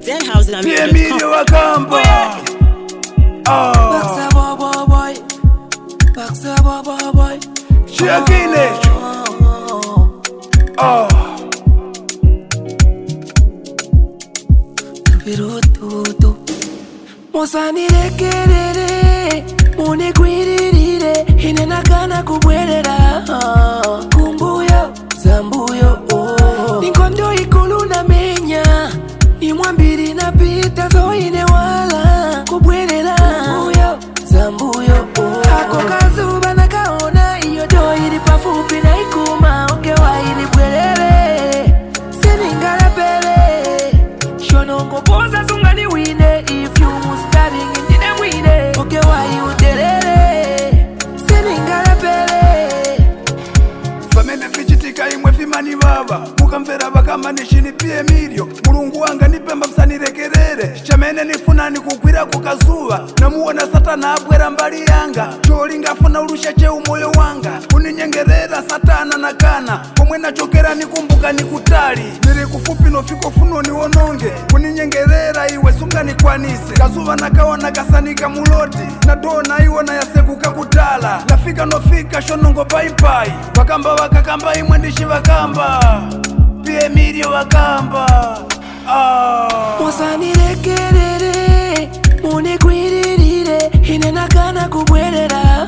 Pia zhousegambia.com. mili wa kamba Ah, Baksa boy boy boy. Baksa boy boy boy. chia kinecho Ah, Birututu. Musanirekerere munigwiririre inenakana kubwerera kumbuyo zambuyo oh. ninkondo ikulu namenya imwambiri napita zoine wala kubwerera kumbuyo zambuyo oh. ako kazuba nakaona iyo do iri pafupi na ikuma ongewaili bwerere seningalapele shonongopoza sungani wine if you staring ndine mwine oke wai uterere seningalapele pamene vichitika imwe vimani vava mukamvera vakamanishini piye milyo mulungu wanga nipemba msanirekerere chamene nifunani kugwira kukazuva namuona satana abwera mbali yanga cholingafuna ulusha cheu moyo wanga kuninyengerera satana nakana komwe nachokera nikumbuka nikutali niri kufupi nofika funo niwononge kuninyengerera iwe sunganikwanise kazuva nakaona kasanika muloti nadona iwona yasekuka kutala nafika nofika shonongo paipai vakamba vakakamba imwe ndishi vakamba piye milyo vakamba ah. musanirekerere munigwiririre inenakana kubwerera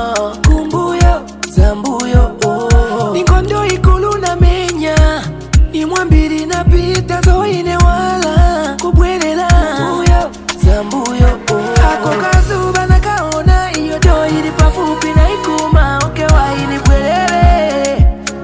kumbuyo zambuyo oh. ninkondo ikulu namenya imwambiri napita zoine wala kubwerera kumbuyo zambuyo oh. ako kazuba nakaona iyo do iri pafupi na ikuma oke waini bwerere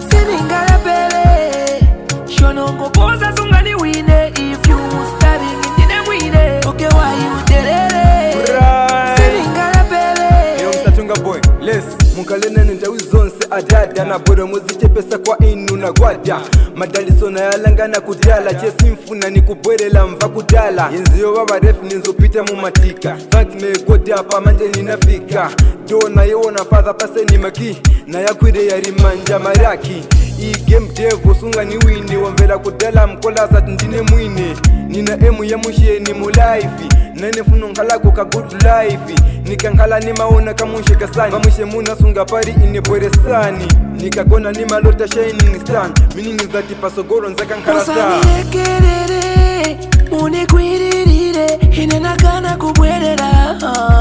seningalapele shonongopoza sungani wine if you staring ndine mwine oke wai uterere Right. seningalapele Yo msatunga boy les munkalenene ndawi zonse adada na boro muzichepesa kwa inu na gwada madaliso nayalangana kudala chesimfuna nikubwerela mva kudala yenziyo vavarefu ninzopita mumatika fat megodapa manje ninafika do nayewona fadha paseni maki nayakwire yarimanja maraki igame devo sungani wini wamvela kudala mkolasa tindine mwine nina emu ya musheni mulaifi nanefuna nkhalako ka good life nikankhala nimaona kamushe kasani vamushe muna sunga pari inebweresani nikagona nimalota shining stan mininizati pasogoro nzakankhala sa musanirekerere munigwiririre inenakana kubwerera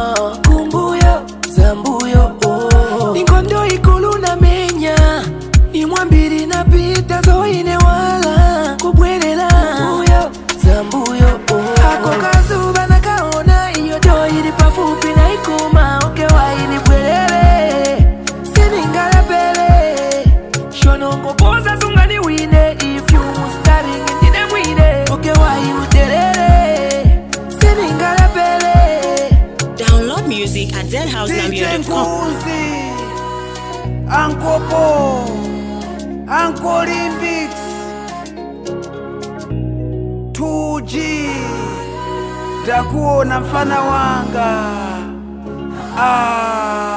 kumbuyo zambuyo oh. ninkondo ikulu namenya imwambiri napita zoine wala kubwerera kumbuyo zambuyo oh. ako kazuba nakaona iyo do iri pafupi na ikuma oke waini bwerere seningalapele shonongopoza sungani wine if you staring ndine mwine oke wai uterere seningalapele Download music at DJ zhousegambia.com. Nguzi, Uncle Bo, Uncle Olympics, 2G, ndakuona mfana wanga ah.